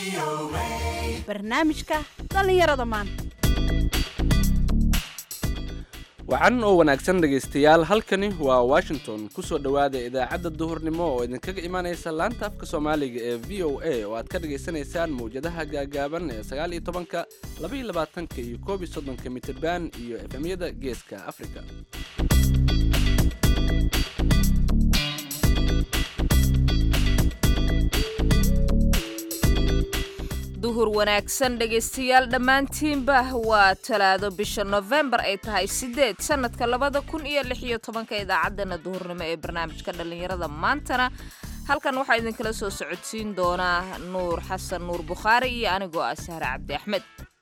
barnaamijka dhallinyarada maanta wacan oo wanaagsan dhegaystayaal halkani waa washington kusoo dhowaada idaacadda duhurnimo oo idinkaga imaanaysa laanta afka soomaaliga ee v o a oo aad ka dhagaysanaysaan mawjadaha gaagaaban ee sagaal iyo tobanka laba iyo labaatanka iyo koob iyo soddonka mitirban iyo efemyada geeska afrika duhur wanaagsan dhegaystayaal dhammaantiinba waa talaado bisha nofembar ay tahay sideed sanadka labada kun iyo lix iyo tobanka idaacaddana duhurnimo ee barnaamijka dhallinyarada maantana halkan waxaa idinkala soo socodsiin doonaa nuur xasan nuur bukhaari iyo anigoo ah sahre cabdi axmed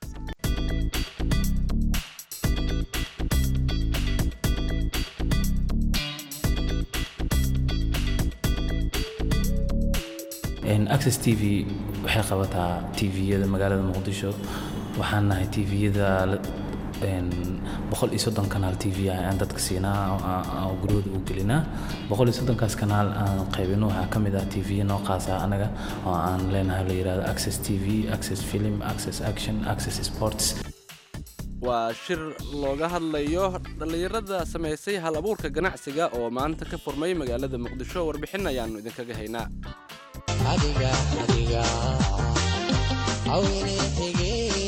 access t v waxay qabataa tviyada magaalada muqdisho waxaan nahay tviyada boqol iyo soddon kanaal t v ah aan dadka siinaa oo guryahooda u gelinaa boqol iyo soddonkaas kanaal aan qaybino waxaa ka mid ah tviya noo qaasa anaga oo aan leenahay la yidhahdo access t v access film access action access sports waa shir looga hadlayo dhallinyarada samaysay hal abuurka ganacsiga oo maanta ka furmay magaalada muqdisho warbixin ayaannu idinkaga haynaa adiga adiga awine hige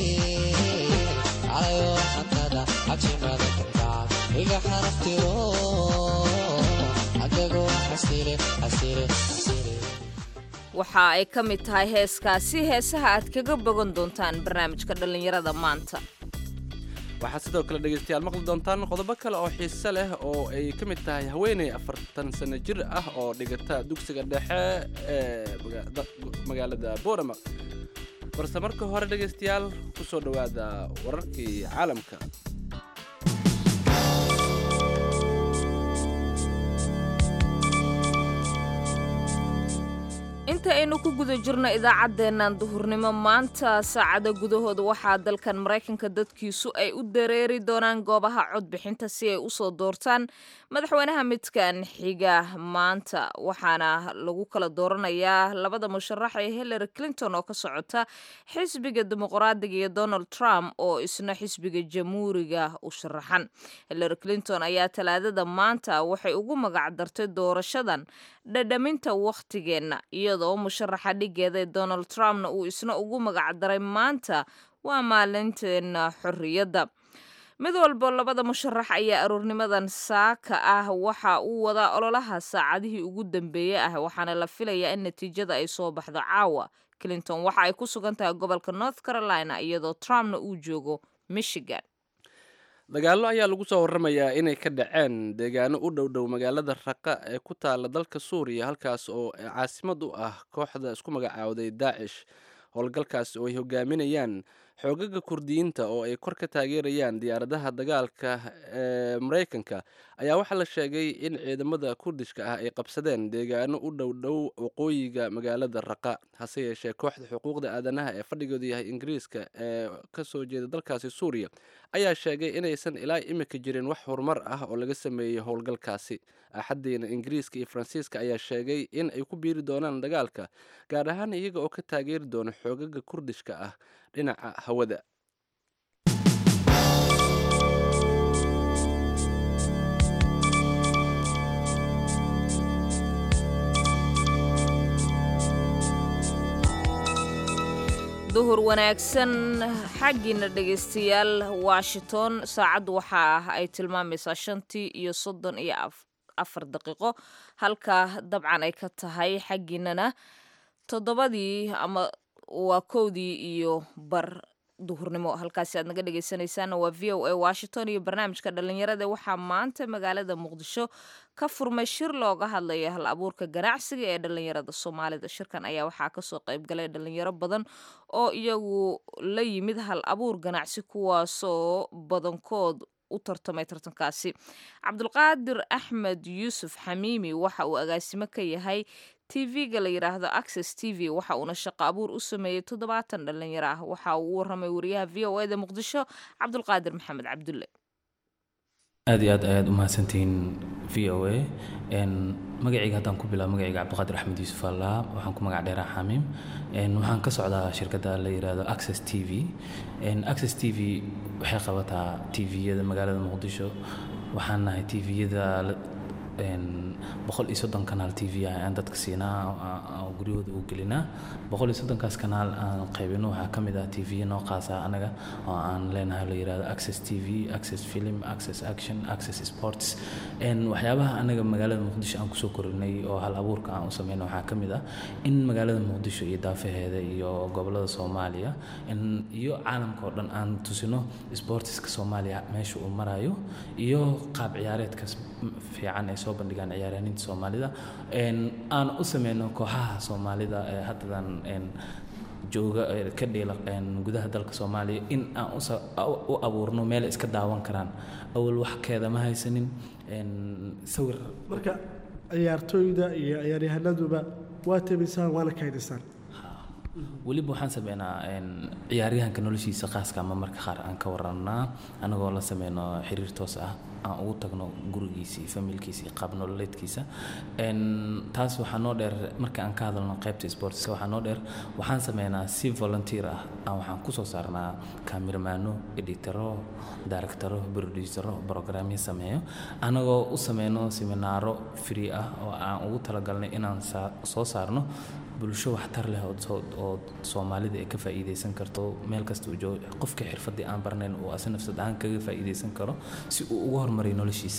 calayo xantada cabsimada kalgacal iga xaraftiro adago xasile xasile xasile waxa ay ka mid tahay heeskaasi heesaha aad kaga bogan doontaan barnaamijka dhallinyarada maanta waxaad sidoo kale dhegaystayaal maqli doontaan qodobo kale oo xiise leh oo ay ka mid tahay haweeney afartan sano jir ah oo dhigata dugsiga dhexe ee magaalada boorama balse marka hore dhegaystayaal ku soo dhowaada wararkii caalamka inta aynu ku guda jirno idaacaddeennan duhurnimo maanta saacada gudahooda waxaa dalkan maraykanka dadkiisu ay u dareeri doonaan goobaha codbixinta si ay usoo doortaan madaxweynaha midkan xiga maanta waxaana lagu kala dooranayaa labada musharax ee hillary clinton oo ka socota xisbiga dimuqraadiga iyo donald trump oo isna xisbiga jamhuuriga u sharaxan hillary clinton ayaa talaadada maanta waxay ugu magacdartay doorashadan dhadhaminta wakhtigeenna iyadoo musharaxa dhigeeda ee donald trumpna uu isna ugu magacdaray maanta waa maalinteena xorriyadda mid walbo labada musharax ayaa aroornimadan saaka ah waxa uu wadaa ololaha saacadihii ugu dambeeyey ah waxaana la filayaa in natiijada ay soo baxdo caawa clinton waxa ay ku sugan tahay gobolka north carolina iyadoo trumpna uu joogo michigan dagaallo ayaa lagu soo warramayaa inay ka dhaceen deegaano u dhow dhow magaalada raqa ee ku taala dalka suuriya halkaas oo caasimad u ah kooxda isku magacaawday daacish howlgalkaas oo ay hogaaminayaan xoogaga kurdiyiinta oo ay kor ka taageerayaan diyaaradaha dagaalka ee maraykanka ayaa waxaa la sheegay in ciidamada kurdishka ah ay qabsadeen deegaano u dhow dhow waqooyiga magaalada raqa hase yeeshee kooxda xuquuqda aadanaha ee fadhigoodu yahay ingiriiska ee kasoo jeeda dalkaasi suuriya ayaa sheegay inaysan ilaa imika jirin wax horumar ah oo laga sameeyey howlgalkaasi axadiina ingiriiska iyo faransiiska ayaa sheegay in ay ku biiri doonaan dagaalka gaar ahaan iyaga oo ka taageeri doona xoogaga kurdishka ah dhinaca hawada duhur wanaagsan xaggiina dhegaystayaal washington saacaddu waxa ah ay tilmaamaysaa shantii iyo soddon iyo afar daqiiqo halka dabcan ay ka tahay xaggiinana toddobadii ama waa kowdii iyo bar duhurnimo halkaasi aad naga dhegaysanaysaana waa v o a washington iyo barnaamijka dhallinyarada waxaa maanta magaalada muqdisho ka furmay shir looga hadlaya hal abuurka ganacsiga ee dhallinyarada soomaalida shirkan ayaa waxaa kasoo qaybgalay dhalinyaro badan oo iyagu la yimid hal abuur ganacsi kuwaasoo badankood u tartamay tartankaasi cabdulqaadir axmed yuusuf xamiimi waxa uu agaasimo ka yahay tv-ga la yidhaahdo access t v waxa uuna shaqo abuur u sameeyey toddobaatan dhalinyaro ah waxa uu u waramay wariyaha v o eda muqdisho cabdulqaadir maxamed cabdulle aad iyo aad ayaad u mahadsantihiin v o a magacayga haddaan ku bilaabo magacayga cabdiqaadir axmed yuusuf allaa waxaan ku magac dheeraa xamiim waxaan ka socdaa shirkadda la yidhaahdo access t v access t v waxay qabataa tviyada magaalada muqdisho waxaan nahay tviyada boqol iyo soddon kanaal t v ah aan dadka siinaa oo guryahooda u gelinaa boqol iyo soddonkaas kanaal aan qaybino waxaa ka mid ah t v noo qaasa anaga oo aan leenahay la yidhahdo access t v access film access action access sports waxyaabaha anaga magaalada muqdisho aan kusoo korinay oo hal abuurka aan u sameyno waxaa ka mid ah in magaalada muqdisho iyo daafaheeda iyo gobolada soomaaliya iyo caalamka oo dhan aan tusino sportiska soomaaliya meesha uu marayo iyo qaab ciyaareedkaas fiican ay soo bandhigaan ciyaaryahaninta soomaalida aan u sameyno kooxaha soomaalida ee haddadan jooga ka dhiila gudaha dalka soomaaliya in aan u abuurno meel iska daawan karaan awal wax keeda ma haysanin sawir marka ciyaartooyda iyo ciyaaryahanaduba waa tebisaan waana kaydisaan weliba waxaan sameynaa ciyaaryahanka noloshiisa khaaska ama marka qaar aan ka warannaa anagoo la sameyno xiriir toos ah aan ugu tagno gurigiisa iyo familkiisa iyo qaab nololeedkiisa taas waxaa noo dheer marka aan ka hadalno qaybta sportska waxaa noo dheer waxaan sameynaa si volunteer ah aan waxaan kusoo saarnaa kaamiramaano editaro directaro producero programyo sameeyo anagoo u sameyno seminaaro free ah oo aan ugu talagalnay inaan soo saarno bulsho waxtar leh oo soomaalida ay ka faa'iidaysan karto meel kasta uu joogo qofka xirfadii aan barnayn uu ase nafsad ahaan kaga faa'iidaysan karo si uu ugu horumariyo noloshiisa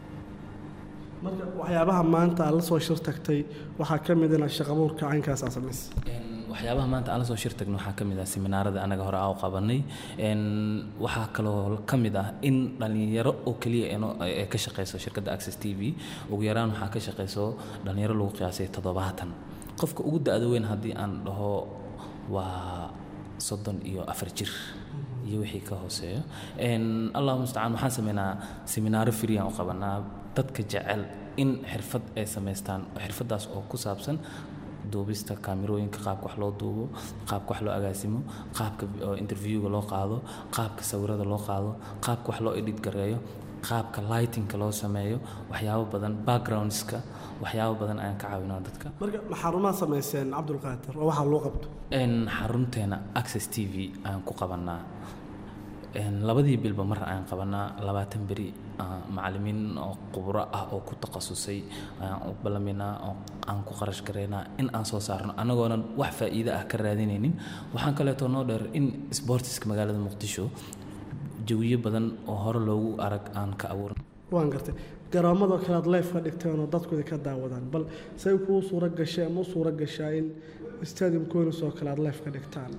marka waxyaabaha maanta aad la soo shir tagtay waxaa ka mid ina shaqabuurka caynkaas aa samaysay waxyaabaha maanta aan la soo shir tagno waxaa ka mid ah seminaarada anaga hore aa u qabanay waxaa kaloo ka mid ah in dhallinyaro oo keliya ee ka shaqeyso shirkadda access t v ugu yaraan waxaa ka shaqeyso dhallinyaro lagu qiyaasay toddobaatan qofka ugu da-da weyn haddii aan dhaho waa soddon iyo afar jir iyo wixii ka hooseeyo allahu mustacaan waxaan sameynaa seminaaro free aan u qabanaa dadka jecel in xirfad ay samaystaan xirfaddaas oo ku saabsan duubista kaamirooyinka qaabka wax loo duubo qaabka wax loo agaasimo qaabka interviewga loo qaado qaabka sawirada loo qaado qaabka wax loo edit gareeyo qaabka lightingka loo sameeyo waxyaabo badan backgroundska waxyaabo badan ayaan ka caawinaa dadka marka ma xarumaad samayseen cabdulqaadir oo waxaa loo qabto xarunteena access t v ayaan ku qabanaa labadii bilba mar ayaan qabanaa labaatan beri macalimiin oo khubro ah oo ku takhasusay ayaan u ballaminaa oo aan ku qarash garaynaa in aan soo saarno annagoonan wax faa'iido ah ka raadinaynin waxaan kaleeto noo dheer in sportiska magaalada muqdisho jawiyo badan oo hore loogu arag aan ka abuurin waan gartay garoomadoo kale aad life ka dhigteen oo dadkooda ka daawadaan bal say kuu suura gashay ama u suura gashaa in stadium conis oo kale aad life ka dhigtaan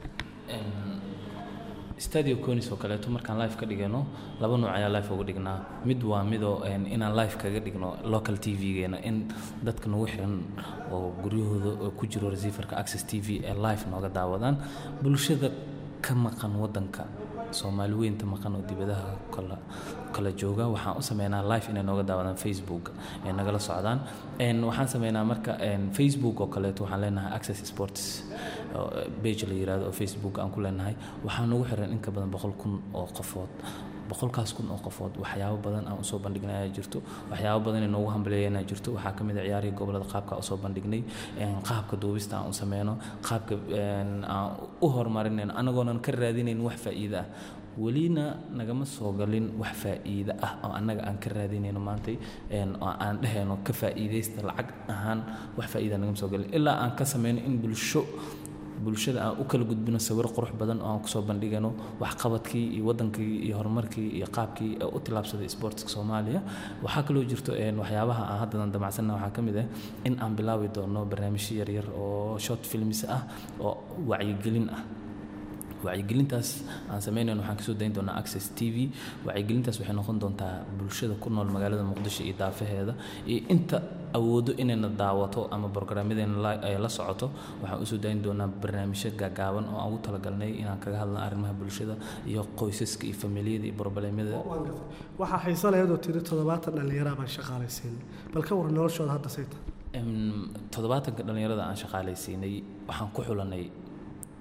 stadio conis oo kaleeto markaan life ka dhigano laba nooc ayaa life uga dhignaa mid waa midoo inaan life kaga dhigno local t v-geena in dadka nagu xiran oo guryahooda ku jiro receiverka access t v ee life nooga daawadaan bulshada ka maqan wadanka soomaali weynta maqan oo dibadaha kala kala jooga waxaan u sameynaa live inay nooga daawadaan facebook ay nagala socdaan waxaan sameynaa marka facebook oo kaleeto waxaan leenahay access sports page la yirahdo oo facebook aan ku leenahay waxaan ugu xiran in ka badan boqol kun oo qofood boqolkaas kun oo qofood waxyaabo badan aan usoo bandhignay ayaa jirto waxyaabo badan ay noogu hambaleeyanaa jirto waxaa ka mid a ciyaarihii gobolada qaabka aan usoo bandhignay qaabka duubista aan u sameyno qaabka aan u horumarinayno anagoonan ka raadinayn wax faa'iida ah welina nagama soo galin wax faa'iida ah oo annaga aan ka raadinayno maantay oo aan dhehayno ka faa'iidaysta lacag ahaan wax faa'iida nagama soo galin ilaa aan ka sameyno in bulsho bulshada aan u kala gudbino sawiro qurux badan oo aan kusoo bandhigano waxqabadkii iyo wadankii iyo horumarkii iyo qaabkii u tilaabsaday sportska soomaaliya waxaa kaloo jirto waxyaabaha aan haddadan damacsanna waxaa ka mid ah in aan bilaabi doono barnaamijyo yaryar oo short films ah oo wacyigelin ah wacyigelintaas aan sameynayno waxaan kasoo dayn doonaa access t v wacyigelintaas waxay noqon doontaa bulshada ku nool magaalada muqdisho iyo daafaheeda iyo inta awoodo inayna daawato ama brograamyadeena ay la socoto waxaan usoo dayn doonaa barnaamijyo gaagaaban oo aan ugu talagalnay inaan kaga hadlna arrimaha bulshada iyo qoysaska iyo familiyada iyo brobleemyada waxaa xiiso lahayd oo tiri toddobaatan dhallinyaraa baan shaqaalaysiin bal ka waran noloshooda hadda say tahay toddobaatanka dhallinyarada aan shaqaalaysiinay waxaan ku xulanay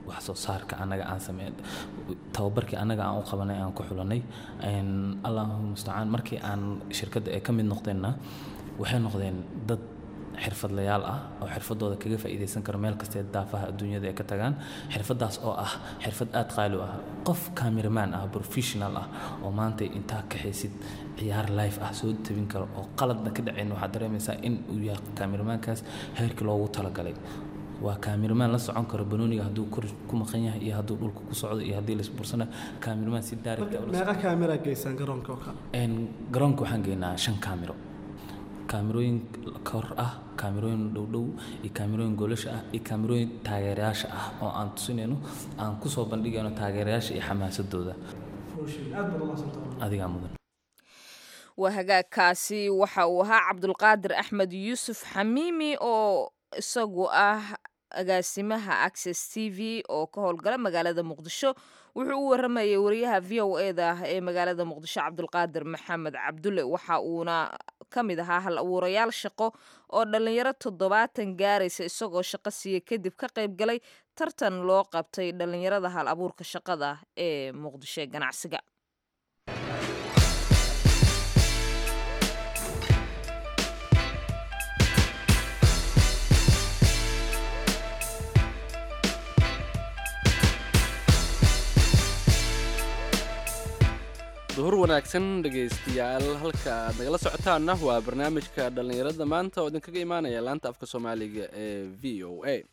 wax soo saarka annaga aan sameyn tababarkii annaga aan u qabanay aan ku xulanay Een, allahu mustacaan markii aan shirkadda ay ka mid noqdeenna waxay noqdeen dad xirfadlayaal ah oo xirfadooda kaga faa'iidaysan karo meel kastee daafaha adduunyada ay ka tagaan xirfadaas oo ah xirfad aad qaali u ah qof cameraman ah professional ah oo maanta intaa kaxaysid ciyaar live ah soo tabin karo oo qaladna ka dhacayn waxaad dareemaysaa in uu yahay cameramankaas heerkii loogu talagalay waa cameraman la socon karo banooniga hadduu kor ku maqan yahay iyo hadduu dhulka ku socdo iyo haddii laisbursana cameraman si direct ah ula meeqa kaamera geysaan garoonka oo kale Een, garoonka waxaan geynaa shan kaamiro kaamirooyin kor ah kaamirooyin dhowdhow iyo kaamirooyin goolasha ah iyo kaamirooyin taageerayaasha ah oo aan tusinayno aan kusoo bandhigayno taageerayaasha iyo xamaasadooda aad baad umaadsantahay adigaa mudan waa hagaagkaasi waxa uu ahaa cabdulqaadir axmed yuusuf xamiimi oo isagu ah agaasimaha access t v oo ka howlgala magaalada muqdisho wuxuu u waramayay wariyaha v o e da ee magaalada muqdisho cabdulqaadir maxamed cabdulle waxa uuna ka mid ahaa hal abuurayaal shaqo oo dhallinyaro toddobaatan gaaraysa isagoo shaqo siiya kadib ka qayb galay tartan loo qabtay dhallinyarada hal abuurka shaqada ee muqdisho ee ganacsiga duhur wanaagsan dhegaystayaal halka aad nagala socotaanna waa barnaamijka dhallinyarada maanta oo idinkaga imaanaya laanta afka soomaaliga ee v o a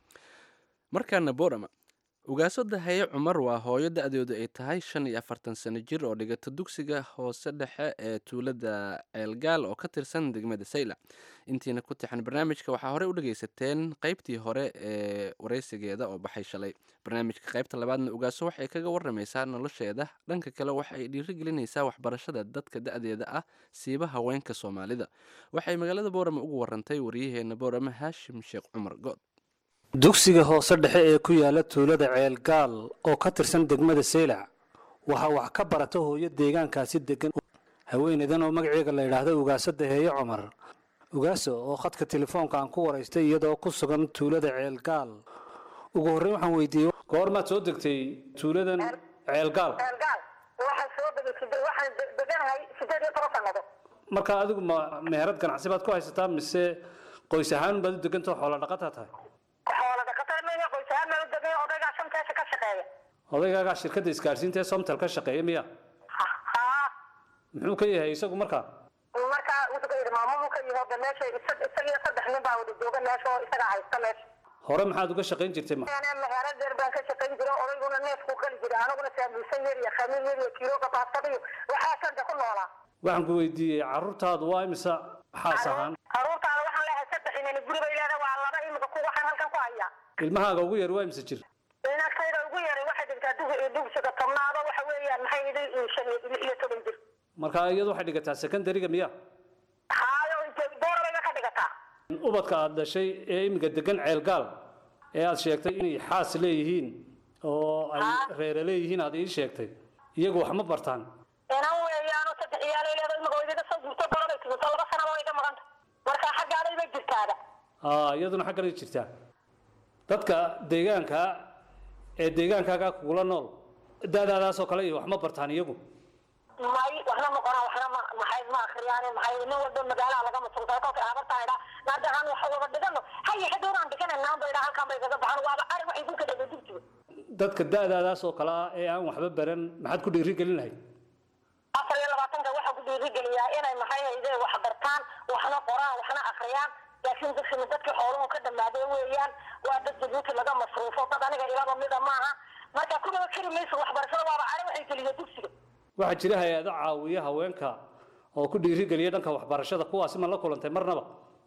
markaana borama ugaasada haye cumar waa hooyo da-doodu ay tahay shan iyo afartan sano jir oo dhigata dugsiga hoose dhexe ee tuulada ceelgaal oo ka tirsan degmada sayla intiina ku tixan barnaamijka waxaa horey u dhegaysateen qaybtii hore ee waraysigeeda oo baxay shalay barnaamijka qaybta labaadna ugaaso waxay kaga waramaysaa nolosheeda dhanka kale waxa ay dhiirigelinaysaa waxbarashada dadka da-deeda ah siiba haweenka soomaalida waxay magaalada boorama ugu warantay waryaheena boorama haashim sheekh cumar good dugsiga hoose dhexe ee ku yaala tuulada ceelgaal oo ka tirsan degmada seylac waxaa wax ka barata hooyo deegaankaasi degan haweeneydan oo magaceega la yidhaahdo ugaasada heeye cumar ugaaso oo khadka telefoonka aan ku waraystay iyadoo ku sugan tuulada ceelgaal ugu horreyn waxaan weydiiyey goormaad soo degtay tuuladan ceelgaal gaal waxaan soo degay side- waxaan de- deganahay sideed iyo toban sanado marka adigu ma meherad ganacsi baad ku haysataa mise qoys ahaan baad u degantao xoola dhaqataa tahay xoola dhaqatada maya qoys ahaan maa u degay odaygaa shanteesa ka shaqeeya odaygaagaa shirkadda isgaadhsiinta ee somtal ka shaqeeya miya Ha- haa muxuu ka yahay isagu markaa markaa wuxuu ka yidhi maamuluu ka yimi hadda meesha isa- isagiyo saddex nin baa wada jooga meesha oo isagaa haysta meesha hore maxaad uga shaqayn jirtay ma anaa meherad dheer baan ka shaqayn jira odayguna neefkuu qali jira anaguna saabuusan yar iyo khamiir yar iyo kiilooga baastada iyo waxaa santa ku noolaa waxaan ku weydiiyey carruurtaadu waa imisa xaas ahaan caruurtaada waxaan leeyahay saddex inani guri bay leedahay waa laba imika ku waxaan halkan ku hayaa ilmahaaga ugu yar waa imisa jir inagtayda ugu yaray waxay dhigtaa dug- dugsiga tobnaado waxa weeyaan maxay idin shan iyo lix iyo toban jir marka iyadu waxay dhigataa secondariga miya haayo boorabay ka dhigataa ubadka aad dhashay ee iminka degan ceelgaal ee aad sheegtay inay xaas leeyihiin oo ay reere leeyihiin aad ii sheegtay iyagu wax ma bartaan inan weeyaano saddex iyaalay leedahay imika way iga soo gurto boorabay tuurto laba sanaba way iga maqanta marka xaggaaday bay jirtaada aa iyaduna xagganay jirtaa dadka deegaanka ee deegaankaaga kugula nool daadaadaasoo kale iyo wax ma bartaan iyagu may waxna ma qoraan waxna ma maxay ma akhriyaan maxay nin walba magaalaha laga masuultaa kolka habartaa idhaa naadahan wax wada dhigano haye hadhowraan dhigananaan ba idhaa halkan bay kaga baxan waaba ari waxay dulka dhega dugsiga dadka daadaadaasoo kale ah ee aan waxba baran maxaad ku dhiiri gelin lahayd afar iyo labaatanka waxaa ku dhiirigeliyaa inay maxay hayde wax bartaan waxna qoraan waxna akhriyaan laakiin dadkani dadkii xooluhu ka dhammaadeen weeyaan waa dad jabuuti laga masruufo dad aniga ilaba mida maaha marka kuwaba keri mayso waxbarashada waaba ari waxay geliya dugsiga waxaa jira hay-ado caawiya haweenka oo ku dhiirigeliya dhanka waxbarashada kuwaasi ma la kulantay marnaba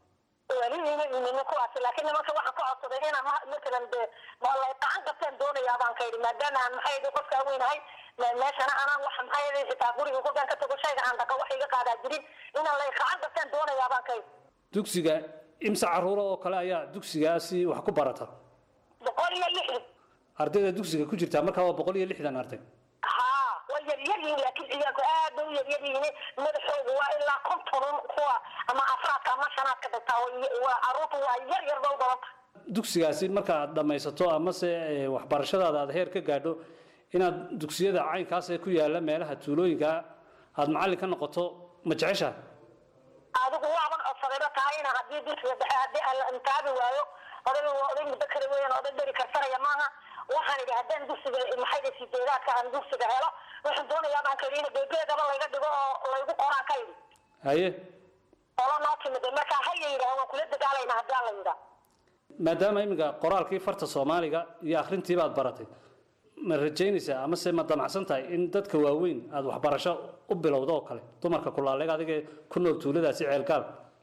weli nima imin kuwaasi laakiin nimanka waxaan ka codsaday inaan ma- matalan de malay qacan qabtaan doonayaa baan ka yidhi maadaama aan maxay yidhi qofkaa weynahay me- meeshana anaan wax maxay yidhi xitaa guriga kolkaan ka tago shayga aan dhaqa wax iga qaadaa jirin inaan lay qacan qabtaan doonayaa baan ka yidhi dugsiga imse caruura oo kale ayaa dugsigaasi wax ku barata boqol iyo lixdan ardayda dugsiga ku jirtaa markaa waa boqol iyo lixdan arday haa way yaryar yihiin laakiin ciyaalku aad bay u yaryar yihiin madaxoogu waa ilaa konton kuwa ama afraadka ama shanaadka dhigtaa way- waa caruurtu waa yar yar ba u badanta dugsigaasi marka aad dhammaysato amase eh, waxbarashadaada aad heer ka gaadho inaad dugsiyada caynkaas ee ku yaala meelaha tuulooyinka aad macallin ka noqoto ma jeceshaha adigu waaban codsadayba tahayna haddii dugsiga dhexe haddii aan la intaabi waayo odayga waa oday muddo kale weeyaan oday dheri karsanaya maaha waxaan idhi haddaan dugsiga maxayda sideedaadka aan dugsiga helo waxaan doonayaa baan ka idhi in bebeegaba layga dhigo oo laygu qoraan ka idhi haye olo noo timida marka haya yidhaah waan kula dagaalayna haddii aan la yidhaa maadaama iminka qoraalkii farta soomaaliga iyo akhrintii baad baratay ma rajaynaysaa amase ma damacsan tahay in dadka waaweyn aad waxbarasho u bilowdo oo kale dumarka kulaaleeg adiga ku nool tuuladaasi ceelgaal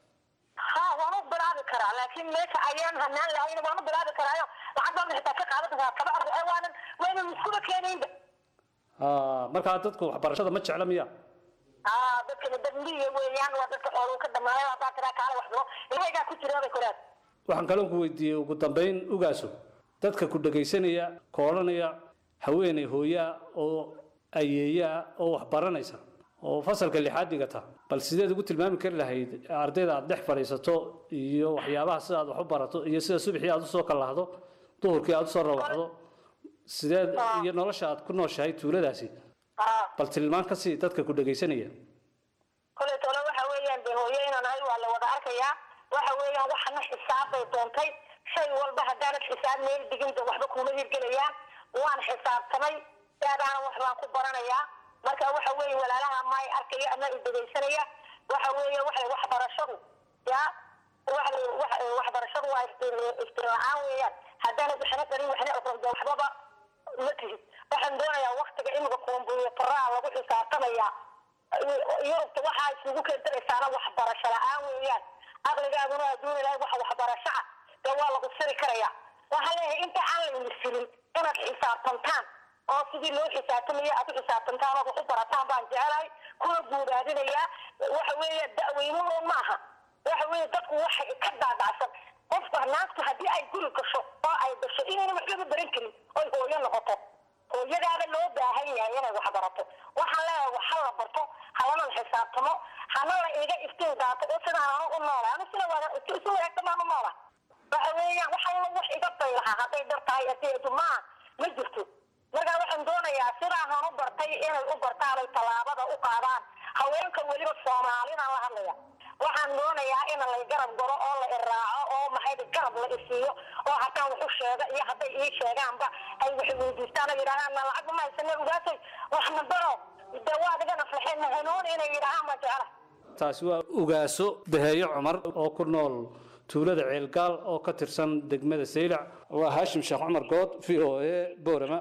ha waan u bilaabi karaa laakiin meesha ayaan hanaan lahayn waan u bilaabi karaayo lacag baan xitaa ka qaadan karaa kaba arda waanan waynan iskuba keenaynba Ah, markaa dadku waxbarashada ma jecla miya aa dadkana dad miyiga weeyaan waa dadka xooluu ka dhamaayo haddaa tiraa kaala wax bilo ilahaygaa ku jiraabay koraad waxaan kaloo ku weydiiyey ugu dambayn ugaaso dadka ku dhegaysanaya ka odhanaya haweeney hooyaa oo ayeeyaa oo wax baranaysa oo fasalka lixaad dhigata bal sideed ugu tilmaami kari lahayd ardayda aad dhex fadhiisato iyo waxyaabaha sida aad wax u barato iyo sida subaxii aad usoo kallahdo duhurkii aad usoo rawaxdo sideed iyo nolosha aad ku nooshahay tuuladaasi aa bal tilmaan ka sii dadka ku dhegaysanaya kolay tole waxa weeyaan de hooyo inaan ahay waa la wada arkayaa waxa weeyaan waxana xisaab bay doontay shay walba haddaanad xisaab meel digin de waxba kuma hirgelayaan waan xisaabtamay daadaana wax baan ku baranayaa marka waxa weeye walaalaha maay arkaya ama idegaysanaya waxa weeye waxay waxbarashadu ya waxa wax- waxbarashadu waa iftiin iftiin la-aan weeyaan haddaanad waxna qarin waxna aqoon de waxbaba ma tihid waxaan doonayaa waktiga imika kombuyuutaraa lagu xisaabtamayaa yurubta waxaa isugu keentaraysaana waxbarasho la-aan weeyaan aqligaaguna hadduu ilahay wax waxbarasho ah dee waa lagu siri karaya waxaan leeyahay inta aan layni sirin inaad xisaabtantaan oo sidii loo xisaabtamayo aad u xisaabtantaan ood wax u barataan baan jecelahay kuna guudaadinayaa waxa weeye da'weynuhu maaha waxa weeye dadku waxay ka daadacsan qofka naagtu haddii ay guri gasho oo ay gasho inayna waxbaba baran karin oy hooyo noqoto hooyadaaba loo baahan yahay inay wax barato waxaan leeyahay wax ha la barto halana la xisaabtamo hana la iga iftiin daato oo sidaan anu u noolay anu sida wada si wanaagsan baan u noola waxa weeyaan wax alla wax iga baylaha hadday dar tahay adeedu maa ma jirto marka waxaan doonayaa sidaan han u bartay inay u bartaan ay tallaabada u qaadaan haweenka weliba soomaalidaan la hadlaya waxaan doonayaa in la garab galo oo la iraaco oo maxay garab la isiiyo oo haddaan wax u sheega iyo hadday ii sheegaanba ay wax weydiistaan oo yidhaahaan na lacag ma haysane ugaasay waxna baro dee waa adiga naflaxeen hanuun inay yidhaahaan baan jecla taasi waa ugaaso daheeyo cumar oo ku nool tuulada ceelgaal oo ka tirsan degmada saylac waa haashim sheekh cumar good v o a boorama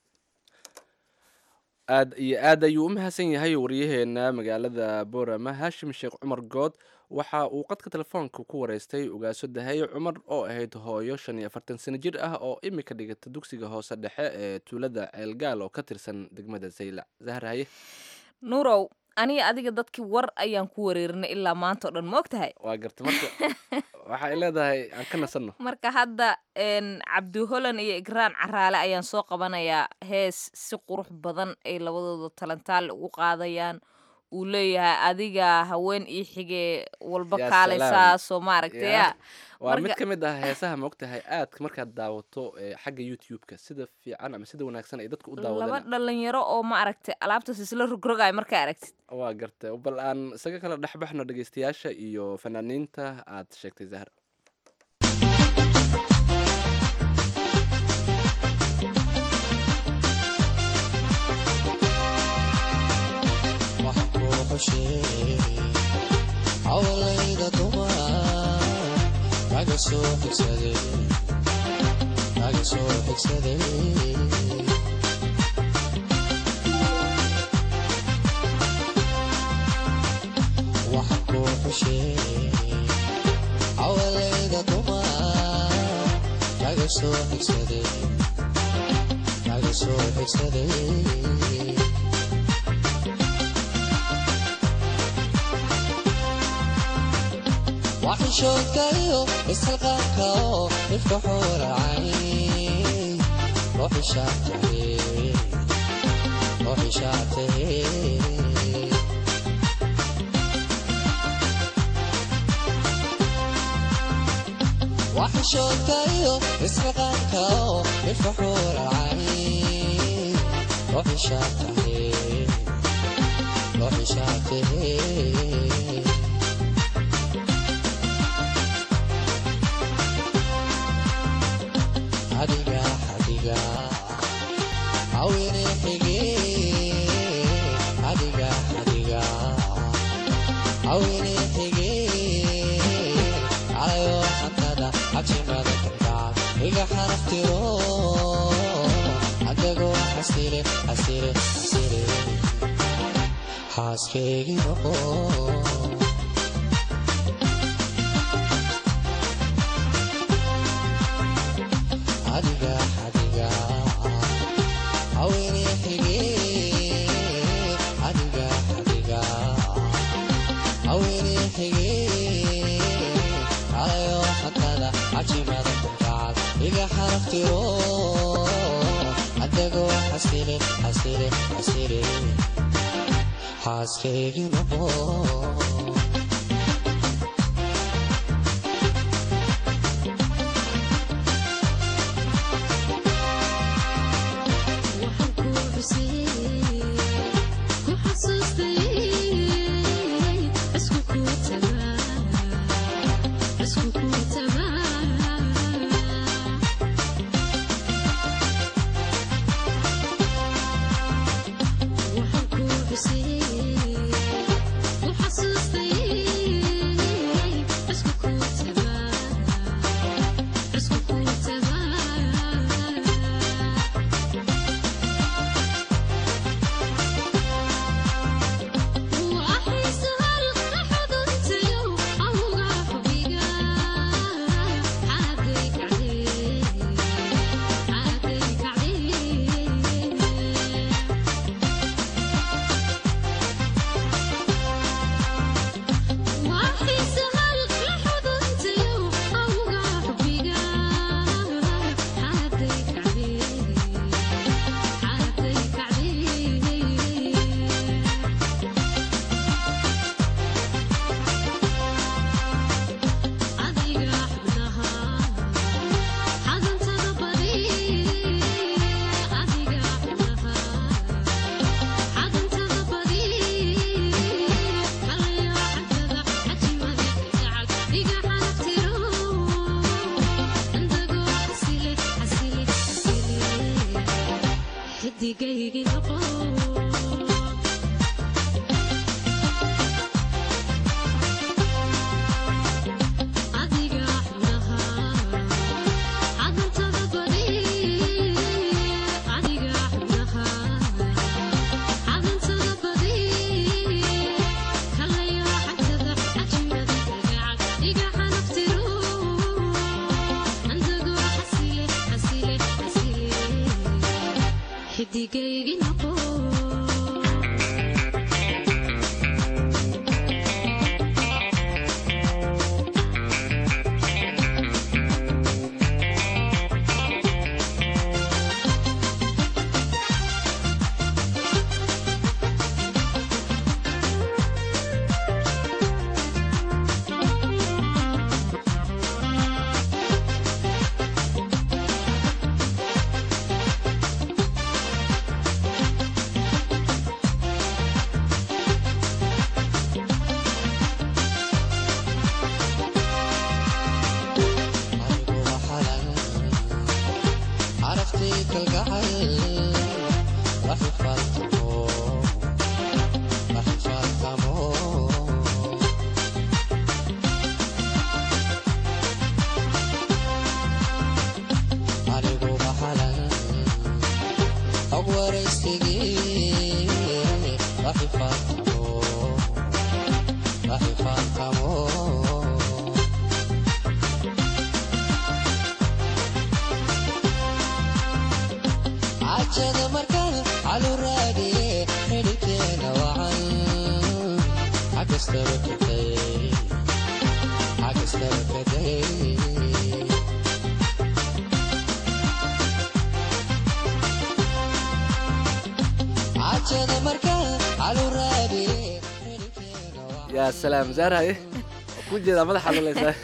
aad iyo aad ayuu u mahadsan yahay waryaheena magaalada boorama haashim sheekh cumar good waxa uu qadka telefoonka ku wareystay ugaaso dahaye cumar oo ahayd hooyo shan iyo afartan sano jir ah oo imika dhigata dugsiga hoose dhexe ee tuulada ceelgaal oo ka tirsan degmada saylac zahar haye nuurow aniga adiga dadkii war ayaan ku wareerinay ilaa maanta oo dhan ma og tahay waa garta marka waxa ay leedahay aan ka nasanno marka hadda n cabdi holan iyo igraan caraale ayaan soo qabanayaa hees si qurux badan ay labadooda talantaal ugu qaadayaan uu leeyahay adiga haween ii xige walba Yaa kaalaysaa salaam. soo maaragtay Ya. ya waa mid Marka- ka mid ah heesaha ma ogtahay aadka markaad daawato ee, xagga youtube-ka sida fiican ama sida wanaagsan ay dadku u laba daawadaan dhalinyaro oo ma aragtay alaabtaas isla rogrogaay markaa aragtid waa garta bal aan isaga kala dhexbaxno dhegeystayaasha iyo fanaaniinta aad sheegtay zahar waxaan kuu xusheeyey hawlayda dumar kaga soo xigsaday kaga soo xigsaday waxaan kuu xusheeyey hawlayda dumar kaga soo xigsaday kaga soo xigsaday waxishoodkayo ishalqaanka oo ifka xuuracay ruuxishaatahe ruuxishaatahe وحشوتايو اسمقانكو الفحول العين روحي شاته روحي شاته حديقة حديقة عويني حقي حديقة حديقة عويني حقي على حنtada عجمada كركعك إيقا حرفتيرو عدقو حسيري حسيري حسيري حاسكيغي نقو حديقة حديقة عويني حقي حديقة حديقة عويني حقي على حنtada عجمada كركعك إيقا حرفتيرو عدقو حسيري حسيري حسيري حاسكيغي نقو yaa salaam zaarhaye ku jeedaa madaxa luleysaa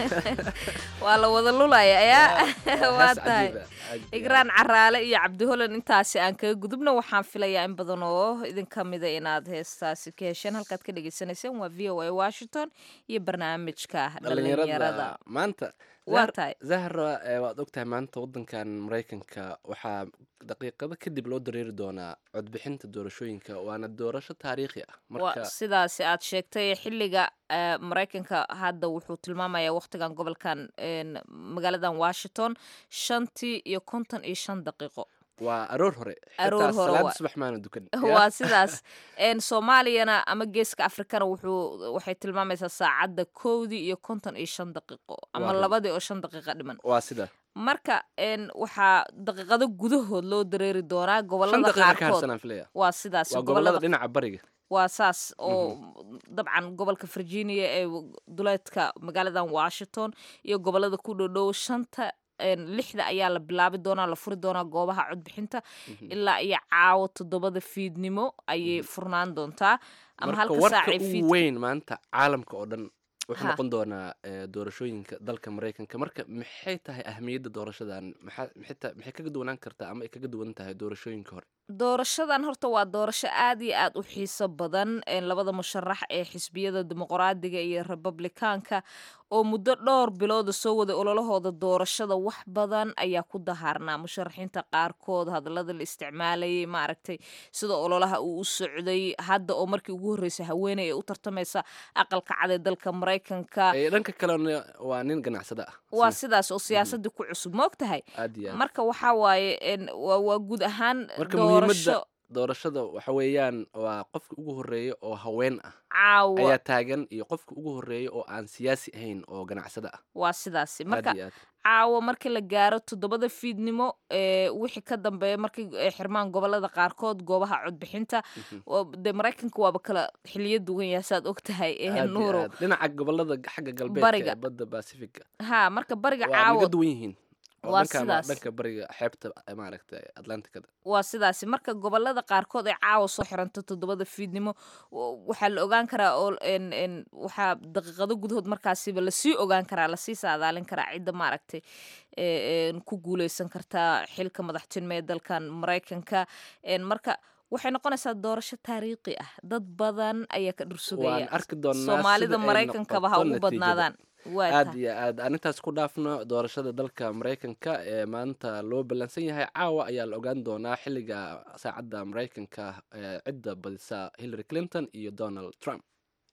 waa la wada lulaya ayaa waa Hees tahay cajiib ah, cajiib. igraan caraale iyo cabdi holan intaasi aan kaga gudubna waxaan filayaa in badan oo idinka mida inaad heestaasi ka hesheen halkaad ka dhagaysanayseen waa v o a washington iyo barnaamijka dhalinyarada dhalinyarada maanta Waa Zahra- tahay. zahra eh, waad ogtahay maanta wadankan maraykanka waxaa daqiiqado kadib loo dareeri doonaa codbixinta doorashooyinka waana doorasho taariikhi ah waa marka sidaasi aad sheegtay xilliga eh, maraykanka hadda wuxuu tilmaamayaa waqtigan gobolkan een, magaaladan washington shantii iyo konton iyo shan daqiiqo waa aroor hore Aroor xitaa hore salaada waa- subax maana dukan waa sidaas een, soomaaliyana ama geeska afrikana wuxuu waxay tilmaamaysaa saacadda kowdii iyo konton iyo shan daqiiqo ama Waa run. labadii oo shan daqiiqa dhiman waa sida marka een, waxaa daqiiqado gudahood loo dareeri doonaa shan gobolada daqiiqa ka qaarkood harsanaan filaya waa sidaas waa gobolada gobolada dhinaca bariga waa saas oo dabcan gobolka virginia ee duleedka magaaladan washington iyo gobolada ku dhowdhow shanta een, lixda ayaa la bilaabi doonaa la furi doonaa goobaha codbixinta ilaa iyo caawo toddobada fiidnimo ayay furnaan doontaa ama marka halka warka saacay ugu fiid weyn maanta caalamka oo dhan wuxuu Ha. noqon doonaa eh, doorashooyinka dalka maraykanka marka maxay tahay ahmiyadda doorashadan maxaa maxay ta- maxay kaga duwanaan kartaa ama ay kaga duwan tahay doorashooyinka hore doorashadan horta waa doorasho aad iyo aad u xiiso badan een, labada musharax ee xisbiyada dimuqraadiga iyo republikaanka oo muddo dhowr bilooda soo waday ololahooda doorashada wax badan ayaa ku dahaarnaa musharaxiinta qaarkood hadallada la isticmaalayay maaragtay sida ololaha uu u socday hadda oo markii ugu horreysay haweeney ee u tartamaysa aqalka cad ee dalka maraykanka Eh, dhanka kalena waa nin ganacsada ah waa sida- sidaas oo siyaasadii ku cusub moogtahay aad iyo aad marka waxaa waaye een, waa waa guud ahaan marka doorasho muhiimadda doorashada waxa weeyaan waa qofka ugu horeeya oo haween ah caawa ayaa taagan iyo qofka ugu horeeya oo aan siyaasi ahayn oo ganacsada ah waa sidaasi aad marka iyo aad caawa markii la gaaro toddobada fiidnimo ee wixii ka dambeeya markay ay xirmaan gobolada qaarkood goobaha codbixinta oo dee maraykanka waaba kala xiliyo duwan yahay saad og tahay ee aad iyo nuuro aad. dhinaca gobolada xagga galbeedka Bariga. ee badda pacifica ha marka bariga waa naga caawa duwan yihiin oo Waa dhanka ma- sidaas. dhanka bariga xeebta eh, maaragtay atlanticada waa sidaasi marka gobolada qaarkood ay caawa soo xiranto toddobada fiidnimo w- waxaa la ogaan karaa oo en en waxaa daqiiqado gudahood markaasiba lasii ogaan karaa lasii saadaalin karaa cidda maaragtay ee, en, ku guuleysan kartaa xilka madaxtinimo ee dalkan maraykanka En, marka waxay noqonaysaa doorasho taariikhi ah dad badan ayaa ka waan dhursugaya arki doonaa soomaalida sida ay maraykankaba ha noqoto ugu natiijada. badnaadaan waa aad tahay iyo aad aan intaas ku dhaafno doorashada dalka maraykanka ee maanta loo ballansan yahay caawa ayaa la ogaan doonaa xilliga saacadda maraykanka ee cidda badisa hillary clinton iyo donald trump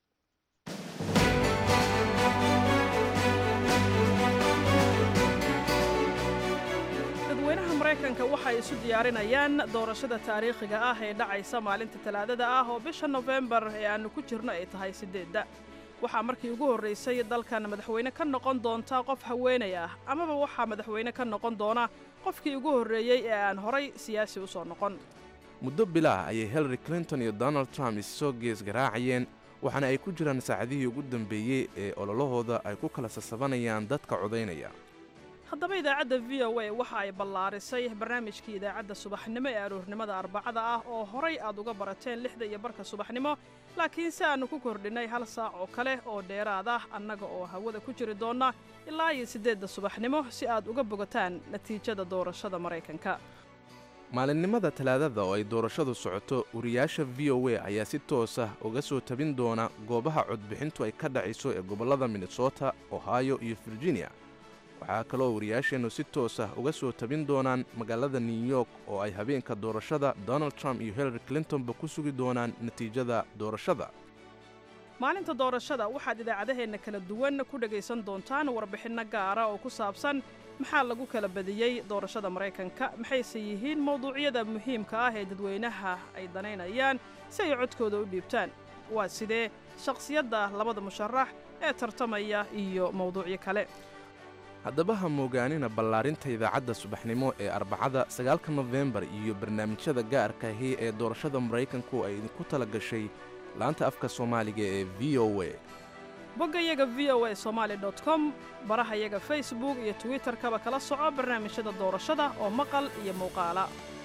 dadweynaha maraykanka waxay isu diyaarinayaan doorashada taariikhiga ah ee dhacaysa maalinta talaadada ah oo bisha nofembar ee aannu ku jirno ay tahay siddeedda waxaa markii ugu horraysay dalkan madaxweyne ka noqon doonta qof haweenay ah amaba waxaa madaxweyne ka noqon doona qofkii ugu horreeyey ee aan horay siyaasi u soo noqon muddo bilaah ayay hillary clinton iyo donald trump issoo gees garaacayeen waxaana ay ku jiraan saacadihii ugu dambeeyey ee ololahooda ay ku kala sasabanayaan dadka codaynaya haddaba idaacadda v o a waxa ay ballaarisay barnaamijkii idaacadda subaxnimo ee aroornimada arbacada ah oo horay aad uga barateen lixda iyo barka subaxnimo laakiin si aannu ku kordhinnay hal saac oo kale oo dheeraad ah annaga oo hawada ku jiri doonna ilaa iyo siddeedda subaxnimo si aad uga bogataan natiijada doorashada maraykanka maalinimada talaadada oo ay doorashadu socoto wariyaasha v o a ayaa si toos ah uga soo tabin doona goobaha codbixintu ay ka dhacayso ee gobollada minnesota ohio iyo virginia waxaa kaloo wariyaasheennu si toos ah uga soo tabin doonaan magaalada new york oo ay habeenka doorashada donald trump iyo hillary clintonba ku sugi doonaan natiijada doorashada maalinta doorashada waxaad idaacadaheenna kala duwan ku dhegaysan doontaan warbixinno gaara oo ku saabsan maxaa lagu kala badiyey doorashada maraykanka maxayse yihiin mawduucyada muhiimka ah ee dadweynaha ay danaynayaan si ay codkooda u dhiibtaan waa sidee shakhsiyadda labada musharax ee tartamaya iyo mawduucyo kale haddaba ha moogaanina ballaarinta idaacadda subaxnimo ee arbacada sagaalka nofembar iyo barnaamijyada gaarka ahi ee doorashada maraykanku ay idinku tala gashay laanta afka soomaaliga ee v o a boggayaga v o a somaali dot com barahayaga facebook iyo twitterkaba kala soco barnaamijyada doorashada oo maqal iyo muuqaala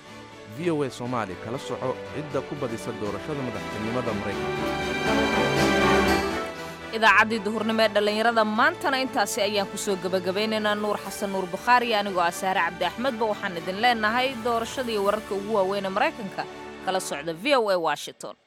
v o a soomaali kala soco cidda ku badisa doorashada madaxtinimada maraykanka idaacaddii duhurnimo ee dhallinyarada maantana intaasi ayaan kusoo gebagabaynaynaa nuur xasan nuur bukhaari anigoo ah saare cabdi axmedba waxaan idin leenahay doorashadii wararka ugu waaweyn ee maraykanka kala socda v o a washington